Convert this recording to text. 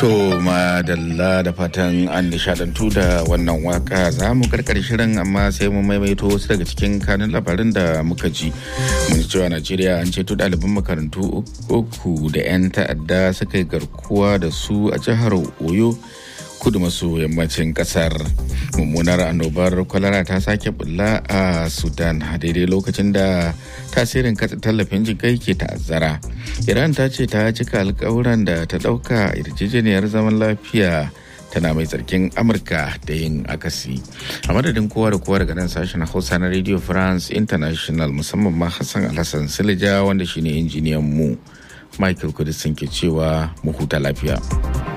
To madalla da fatan an nishadantu da wannan waka za mu karkar shirin amma sai mu maimaito wasu daga cikin kanun labarin da muka ji. Mun cewa Najeriya an ceto ɗaliban makarantu uku da 'yan ta'adda suka yi garkuwa da su a jihar Oyo. kudu maso yammacin kasar mummunar annobar kwalara ta sake bulla a sudan a daidai lokacin da tasirin katsa tallafin jikai ke ta'azzara iran ta ce ta cika alkawuran da ta dauka yarjejeniyar zaman lafiya tana mai tsarkin amurka da yin akasi a madadin kowa da kowa daga nan sashen hausa na radio france international musamman ma hassan alhassan silija wanda shine injiniyan mu michael kudisin ke cewa mu huta lafiya